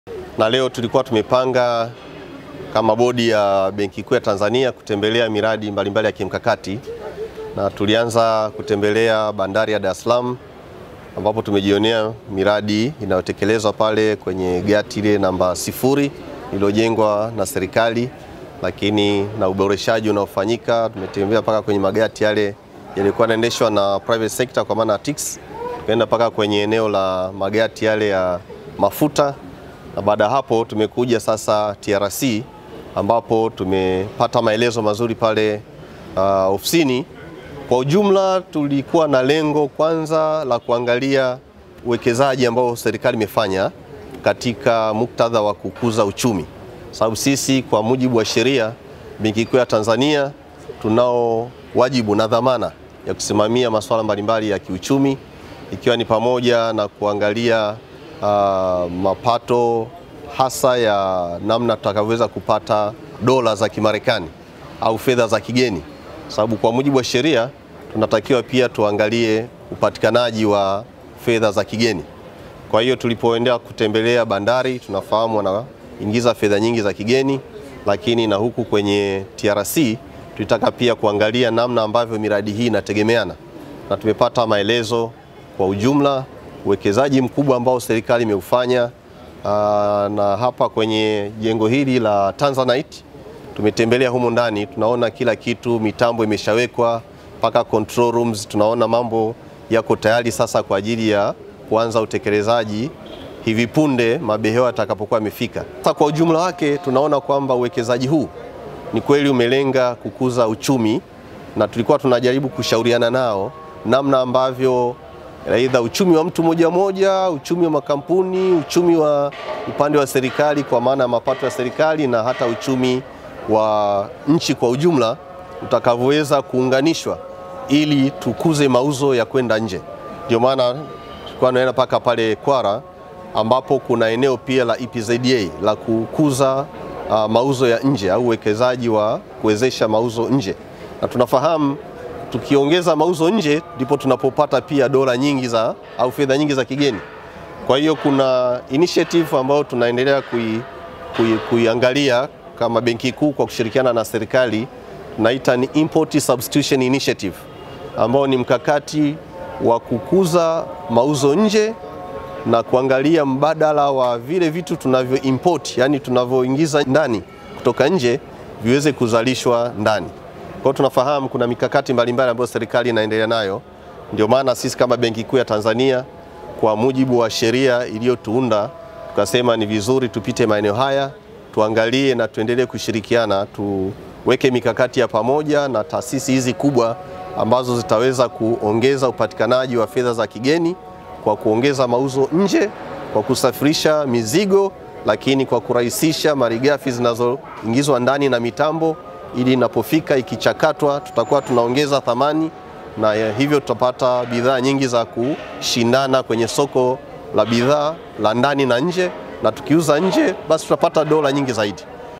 na leo tulikuwa tumepanga kama bodi ya Benki Kuu ya Tanzania kutembelea miradi mbalimbali ya kimkakati na tulianza kutembelea bandari ya Dar es Salaam ambapo tumejionea miradi inayotekelezwa pale kwenye gati ile namba sifuri iliyojengwa na serikali, lakini na uboreshaji unaofanyika. Tumetembea mpaka kwenye magati yale yalikuwa yanaendeshwa na private sector kwa maana TICS, tukaenda mpaka kwenye eneo la magati yale ya mafuta, na baada ya hapo tumekuja sasa TRC ambapo tumepata maelezo mazuri pale uh, ofisini. Kwa ujumla tulikuwa na lengo kwanza la kuangalia uwekezaji ambao serikali imefanya katika muktadha wa kukuza uchumi, sababu sisi kwa mujibu wa sheria, Benki Kuu ya Tanzania tunao wajibu na dhamana ya kusimamia masuala mbalimbali ya kiuchumi, ikiwa ni pamoja na kuangalia uh, mapato hasa ya namna tutakavyoweza kupata dola za Kimarekani au fedha za kigeni, sababu kwa mujibu wa sheria tunatakiwa pia tuangalie upatikanaji wa fedha za kigeni. Kwa hiyo tulipoendea kutembelea bandari, tunafahamu wanaingiza fedha nyingi za kigeni, lakini na huku kwenye TRC tulitaka pia kuangalia namna ambavyo miradi hii inategemeana, na tumepata maelezo kwa ujumla uwekezaji mkubwa ambao serikali imeufanya. Aa, na hapa kwenye jengo hili la Tanzanite tumetembelea humo ndani, tunaona kila kitu, mitambo imeshawekwa mpaka control rooms, tunaona mambo yako tayari sasa kwa ajili ya kuanza utekelezaji hivi punde mabehewa yatakapokuwa yamefika. Sasa kwa ujumla wake tunaona kwamba uwekezaji huu ni kweli umelenga kukuza uchumi, na tulikuwa tunajaribu kushauriana nao namna ambavyo aidha uchumi wa mtu moja moja, uchumi wa makampuni, uchumi wa upande wa serikali kwa maana ya mapato ya serikali na hata uchumi wa nchi kwa ujumla utakavyoweza kuunganishwa ili tukuze mauzo ya kwenda nje. Ndio maana tulikuwa tunaenda mpaka pale Kwara ambapo kuna eneo pia la EPZA la kukuza uh, mauzo ya nje au uwekezaji wa kuwezesha mauzo nje, na tunafahamu tukiongeza mauzo nje ndipo tunapopata pia dola nyingi za au fedha nyingi za kigeni. Kwa hiyo kuna initiative ambayo tunaendelea kui, kui, kuiangalia kama Benki Kuu kwa kushirikiana na serikali tunaita ni Import Substitution Initiative ambao ni mkakati wa kukuza mauzo nje na kuangalia mbadala wa vile vitu tunavyo import, yani tunavyoingiza ndani kutoka nje viweze kuzalishwa ndani. Kwa hiyo tunafahamu kuna mikakati mbalimbali ambayo serikali inaendelea nayo. Ndio maana sisi kama Benki Kuu ya Tanzania kwa mujibu wa sheria iliyotuunda tukasema ni vizuri tupite maeneo haya tuangalie na tuendelee kushirikiana, tuweke mikakati ya pamoja na taasisi hizi kubwa ambazo zitaweza kuongeza upatikanaji wa fedha za kigeni kwa kuongeza mauzo nje, kwa kusafirisha mizigo, lakini kwa kurahisisha malighafi zinazoingizwa ndani na mitambo ili inapofika ikichakatwa, tutakuwa tunaongeza thamani na hivyo tutapata bidhaa nyingi za kushindana kwenye soko la bidhaa la ndani na nje, na tukiuza nje basi tutapata dola nyingi zaidi.